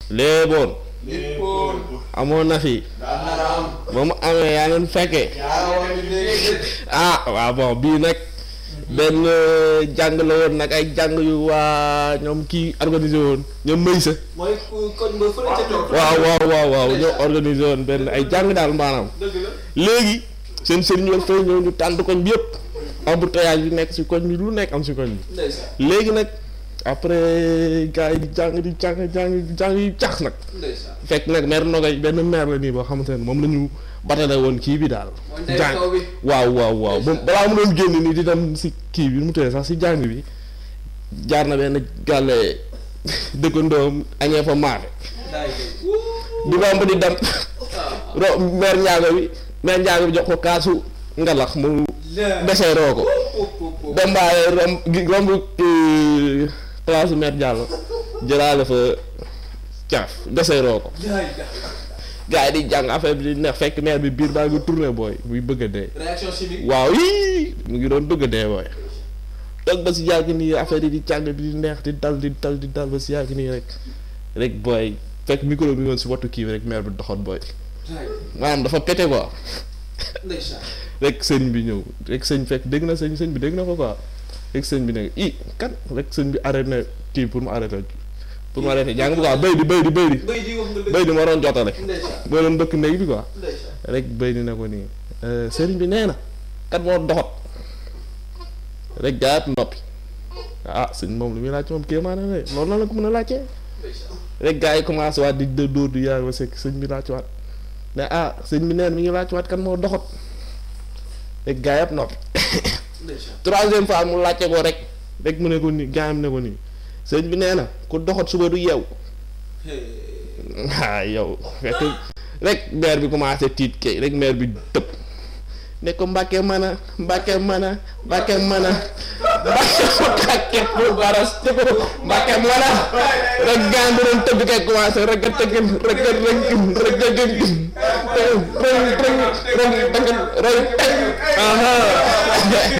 léeboon léppoon amoon na fi daan nar a am ba mu amee yaa ngeen fekkee yaa wax ni léegi ah waaw bon bii nag benn jàng la woon nag ay jàng yu waa ñoom kii organisé woon ñoom mëy sa mooy ku koñ ba fële ca toog waaw waaw waaw waaw ñoo organisé woon benn ay jàng daal maanaam dëgg la léegi seen sëriñ war fay ñëw ñu tànt koñ bi yëpp embouteillage bi nekk si koñ bi lu nekk am si koñ bi ndeysaan léegi nag après gars yi di jàng di jàng jàng di jàng yi cax nag ndeysaan fekk nag maire Nogay benn maire la nii boo xamante ne moom la ñu batale woon kii bi daal mooy ndey jàng kaw bi waaw waaw waaw moom balaa mu doon génn nii di dem si kii bi nu mu tuddee sax si jàng bi jaar na benn gàlle dëkkandoom añee fa maafe daay di romb di dem ro maire njaago bi maire njaago bi jox ko kaasu ngalax mu deseeroo ko dem baaye romb gi romb kii place maire Diallo jëlaale fa caaf deseeroo ko gars yi di jàng affaire bi di neex fekk maire bi biir baa ngi tourné booy muy bëgg a dee réaction chimique waaw yii mu ngi doon bëgg a dee booy toog ba si yàgg nii affaire yi di càng di neex di dal di dal di dal ba si yàgg nii rek rek booy fekk micro bi woon si wattu kii bi rek maire bi doxoon booy maanaam dafa pété quoi ndeysaan rek sëñ bi ñëw rek sëñ fekk dégg na sëñ sëñ bi dégg na ko quoi rek sëñ bi ne i kan rek sëñ bi arrêté na kii pour mu arrêté pour mu arrêté jàng bi quoi béy di béy di béy di bëy di wax nga dëgg béy di ma doon jotale ndeysaan moo doon dëkk néeg bi quoi ndeysaan rek béy di ne ko nii sëriñ bi nee na kat moo doxat rek gaayat noppi ah sëñ moom lu muy laaj moom kéemaa na ne loolu na la ko mën a laajtee ndeysaan rek gars yi commencé waat di dë dóor di yaay ba sekk sëñ bi laaj waat ne ah sëñ bi neen mi ngi laaj waat kan moo doxat rek gars yëpp noppi ndeysaan troisième fois mu laajte ko rek rek mu ne ko nii gars yi ne ko nii sëñ bi nee na ku doxat suba du yeew ah yow fekk rek maire bi commencé tiit kay rek maire bi tëb ne ko mbàkke mën a mbàkke mën a mbàkke mën a mbàkke pour baras tëb mbàkke mën a rek gaan bi doon tëb kay commencé rek a tëggin rek a rëngin rek a gëngin rëng rëng rëng rëng rëng rëng aha